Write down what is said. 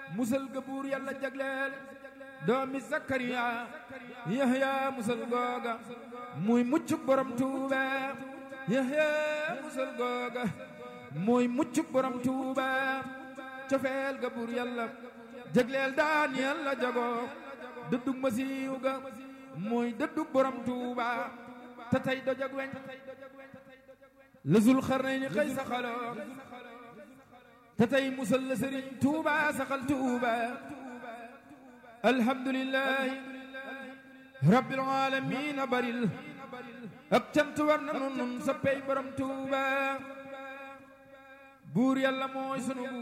musal ga buur yàlla jagleel doomi Zakariya Yahya musal googa muy muccuk borom tuuba Yahya musal googa muy muccuk borom tuuba cofeel ga buur yàlla jagleel daan yàlla jagoo dëddug masiiw ga muy dëddug borom tuuba te tey dojag weñ la zul xarnayni xëy saxaloo te tey musal la sëriñ tuuba saxal tuuba alhamdulillahi rabbil alamin baril ak cant war na nun nun sa pey borom tuuba buur yàlla mooy sunu